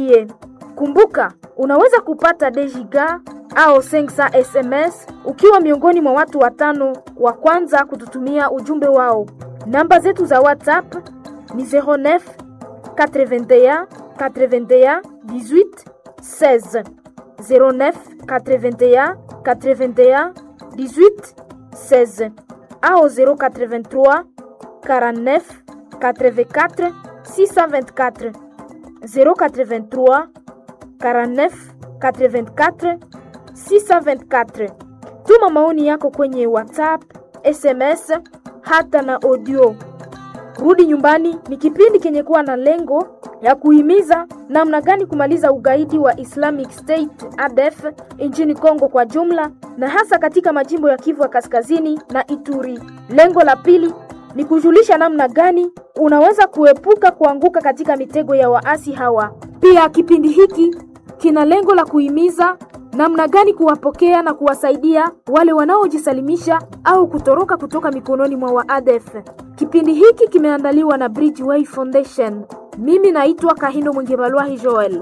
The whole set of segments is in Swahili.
usikimbie. Kumbuka, unaweza kupata dejiga au 500 SMS ukiwa miongoni mwa watu watano wa kwanza kututumia ujumbe wao. Namba zetu za WhatsApp ni 09 81 81 18 16 09 81 81 18 16 au 083 49 84 624 083 49 84 624. Tuma maoni yako kwenye WhatsApp, SMS hata na audio. Rudi Nyumbani ni kipindi kenye kuwa na lengo ya kuhimiza namna gani kumaliza ugaidi wa Islamic State ADF nchini Kongo kwa jumla na hasa katika majimbo ya Kivu ya Kaskazini na Ituri. Lengo la pili ni kujulisha namna gani unaweza kuepuka kuanguka katika mitego ya waasi hawa. Pia kipindi hiki kina lengo la kuhimiza namna gani kuwapokea na kuwasaidia wale wanaojisalimisha au kutoroka kutoka mikononi mwa waadef. Kipindi hiki kimeandaliwa na Bridgeway Foundation. Mimi naitwa Kahindo Mwingibalwahi Joel.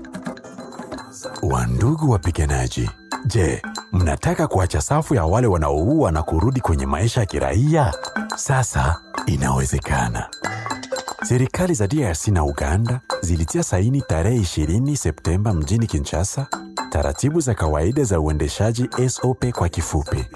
Wandugu wapiganaji, je, mnataka kuacha safu ya wale wanaoua na kurudi kwenye maisha ya kiraia? Sasa inawezekana. Serikali za DRC na Uganda zilitia saini tarehe 20 Septemba mjini Kinshasa taratibu za kawaida za uendeshaji SOP kwa kifupi.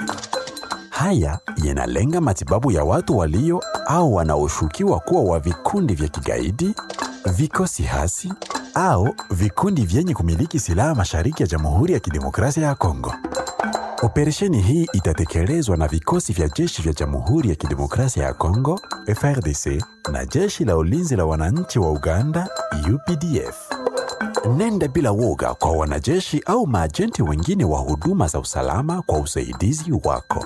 Haya yanalenga matibabu ya watu walio au wanaoshukiwa kuwa wa vikundi vya kigaidi, vikosi hasi au vikundi vyenye kumiliki silaha mashariki ya Jamhuri ya Kidemokrasia ya Kongo. Operesheni hii itatekelezwa na vikosi vya jeshi vya Jamhuri ya Kidemokrasia ya Kongo FRDC na jeshi la ulinzi la wananchi wa Uganda UPDF. Nenda bila woga kwa wanajeshi au maajenti wengine wa huduma za usalama kwa usaidizi wako.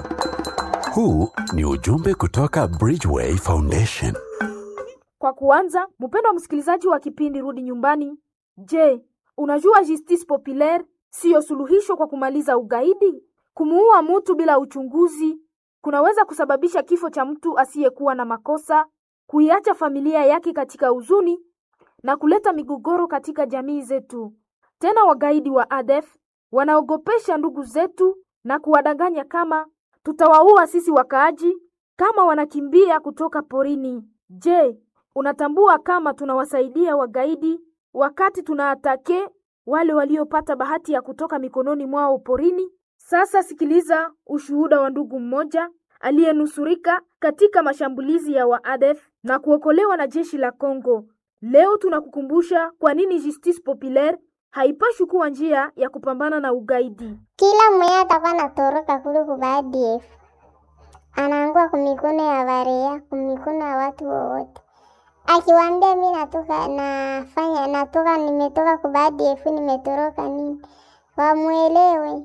Huu ni ujumbe kutoka Bridgeway Foundation. Kwa kuanza, mpendwa msikilizaji wa kipindi Rudi Nyumbani, je, unajua justice populaire siyo suluhisho kwa kumaliza ugaidi? Kumuua mtu bila uchunguzi kunaweza kusababisha kifo cha mtu asiyekuwa na makosa, kuiacha familia yake katika huzuni na kuleta migogoro katika jamii zetu. Tena wagaidi wa ADF wanaogopesha ndugu zetu na kuwadanganya kama tutawaua sisi wakaaji kama wanakimbia kutoka porini. Je, unatambua kama tunawasaidia wagaidi wakati tunaatake wale waliopata bahati ya kutoka mikononi mwao porini? Sasa sikiliza ushuhuda wa ndugu mmoja aliyenusurika katika mashambulizi ya waadef na kuokolewa na jeshi la Kongo. Leo tunakukumbusha kwa nini justice populaire haipashi kuwa njia ya kupambana na ugaidi. Kila mwenye atakuwa natoroka kule kuba ADF anaangua kumikono ya barea, kumikono ya watu wowote. Akiwaambia mi natoka nafanya natoka nimetoka kuba ADF nimetoroka nini, wamwelewe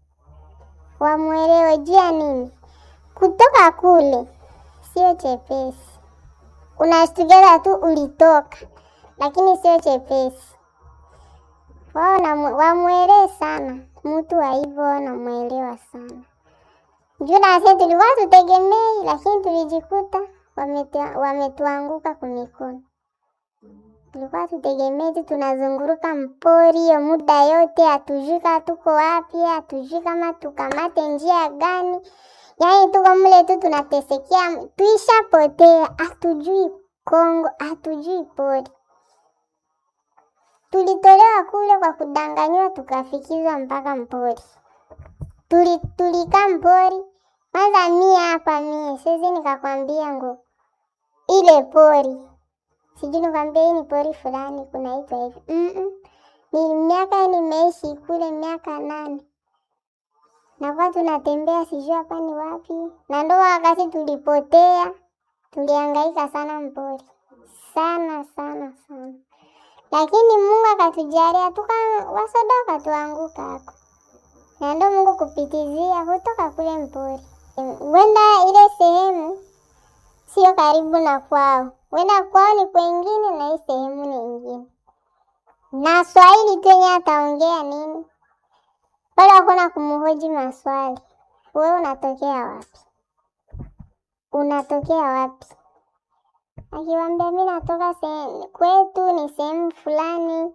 wamwelewe juu ya nini. Kutoka kule sio chepesi, unashtukiza tu ulitoka, lakini sio chepesi. Wao wamwelewe sana mtu wa hivyo, wanamwelewa sana juu nasi tulikuwa tutegemei, lakini tulijikuta wametuanguka kumikono. Tulikuwa tutegemei tu tunazunguruka mpori hiyo muda yote, hatujui kama tuko wapi, hatujui kama tukamate njia gani. Yaani tuko mle tu tunatesekea, tuishapotea, hatujui Kongo, hatujui pori. Tulitolewa kule kwa kudanganywa, tukafikizwa mpaka mpori. Tuli, tulikaa mpori kwanza. Mie hapa mie siwezi nikakwambia ngo ile pori sijui nikwambia hii ni pori fulani kunaitwa hivi mm -mm. Ni miaka nimeishi kule miaka nane, nakuwa tunatembea sijui hapa ni wapi, na ndo wakati tulipotea, tulihangaika sana mpori sana sana sana, lakini Mungu akatujalia tuka wasoda wakatuanguka hako, na ndo Mungu kupitizia kutoka kule mpori, wenda ile sehemu sio karibu na kwao wenda kwao ni kwengine na hii sehemu ni ingine, na Swahili tu yenye ataongea nini pale, hakuna kumhoji maswali. Wewe unatokea wapi? Unatokea wapi? Akiwambia mi natoka kwetu ni sehemu fulani,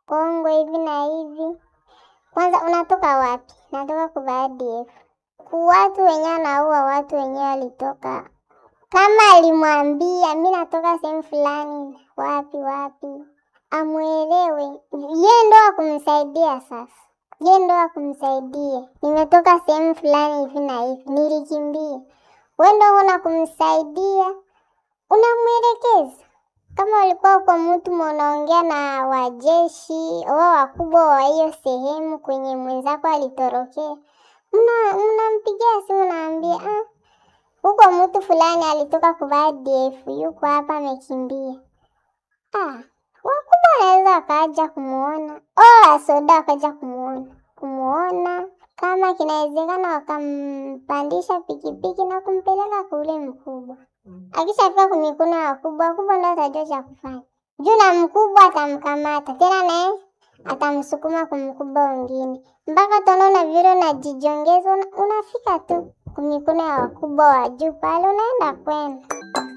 Kongo hivi na hivi. Kwanza unatoka wapi? Natoka kwa ADF. Ku watu wenyewe anaua watu wenyewe walitoka kama alimwambia mi natoka sehemu fulani wapi wapi, amwelewe ye ndo akumsaidia. Sasa ye ndo akumsaidia, nimetoka sehemu fulani hivi na hivi, nilikimbia. We ndo una kumsaidia, unamwelekeza. Kama ulikuwa uko mtu unaongea na wajeshi wao wakubwa wa hiyo sehemu kwenye mwenzako alitorokea, mnampigia simu, naambia ah, huko mtu fulani alitoka kuvaa DF yuko hapa amekimbia. Ah, wakubwa wanaweza wakaja kumuona, oh, wasoda wakaja kumuona kumuona, kama kinawezekana wakampandisha pikipiki na kumpeleka kule mkubwa. Akishafika kumikono ya wakubwa, wakubwa ndo atajua cha kufanya juu, na mkubwa atamkamata tena, naye atamsukuma kumkubwa wengine, mpaka utaona vile unajijongeza, unafika tu kumikono ya wakubwa wa juu pale, unaenda kwenda